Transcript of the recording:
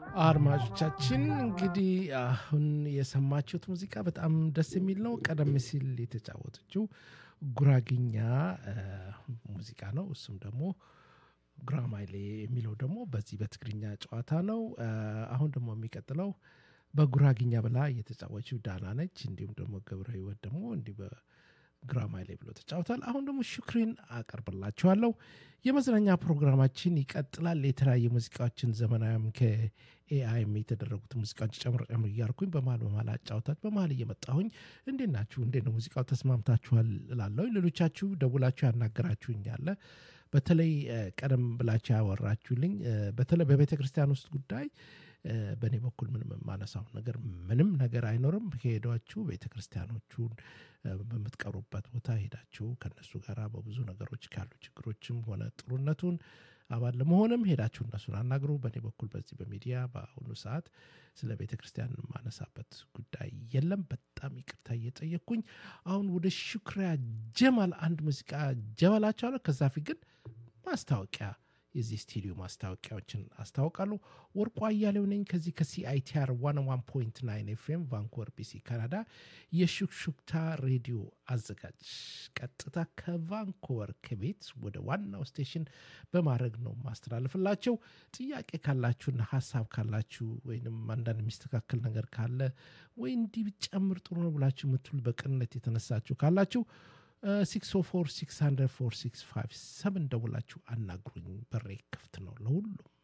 አድማጮቻችን እንግዲህ አሁን የሰማችሁት ሙዚቃ በጣም ደስ የሚል ነው። ቀደም ሲል የተጫወተችው ጉራግኛ ሙዚቃ ነው። እሱም ደግሞ ጉራማይሌ የሚለው ደግሞ በዚህ በትግርኛ ጨዋታ ነው። አሁን ደግሞ የሚቀጥለው በጉራግኛ ብላ የተጫወችው ዳና ነች። እንዲሁም ደግሞ ገብረ ህይወት ደግሞ እንዲህ በግራማይሌ ብሎ ተጫውቷል። አሁን ደግሞ ሹክሪን አቀርብላችኋለሁ። የመዝናኛ ፕሮግራማችን ይቀጥላል። የተለያዩ ሙዚቃዎችን ዘመናዊም ከኤአይም የተደረጉት ሙዚቃዎች ጨምር ጨምር እያልኩኝ በመሀል በመሀል አጫውታት በመሀል እየመጣሁኝ እንዴት ናችሁ? እንዴት ነው ሙዚቃው ተስማምታችኋል እላለሁ። ሌሎቻችሁ ደውላችሁ ያናገራችሁኝ አለ በተለይ ቀደም ብላችሁ ያወራችሁልኝ በተለይ በቤተ ክርስቲያን ውስጥ ጉዳይ በእኔ በኩል ምንም የማነሳው ነገር ምንም ነገር አይኖርም። ከሄዷችሁ ቤተ ክርስቲያኖቹን በምትቀሩበት ቦታ ሄዳችሁ ከነሱ ጋር በብዙ ነገሮች ካሉ ችግሮችም ሆነ ጥሩነቱን አባል ለመሆንም ሄዳችሁ እነሱን አናግሩ። በእኔ በኩል በዚህ በሚዲያ በአሁኑ ሰዓት ስለ ቤተ ክርስቲያን የማነሳበት ጉዳይ የለም። በጣም ይቅርታ እየጠየቅኩኝ አሁን ወደ ሹክሪያ ጀማል አንድ ሙዚቃ ጀበላቸዋለሁ። ከዛ ፊት ግን ማስታወቂያ የዚህ ስቱዲዮ ማስታወቂያዎችን አስታውቃለሁ። ወርቁ አያሌው ነኝ ከዚህ ከሲአይቲአር 101.9 ኤፍኤም ቫንኮቨር ቢሲ ካናዳ የሹክሹክታ ሬዲዮ አዘጋጅ ቀጥታ ከቫንኮቨር ከቤት ወደ ዋናው ስቴሽን በማድረግ ነው ማስተላለፍላቸው። ጥያቄ ካላችሁና ሀሳብ ካላችሁ ወይም አንዳንድ የሚስተካከል ነገር ካለ ወይ እንዲህ ብጨምር ጥሩ ነው ብላችሁ የምትሉ በቅንነት የተነሳችሁ ካላችሁ 604 600 4657 ደውላችሁ አናግሩኝ። በሬ ክፍት ነው ለሁሉም።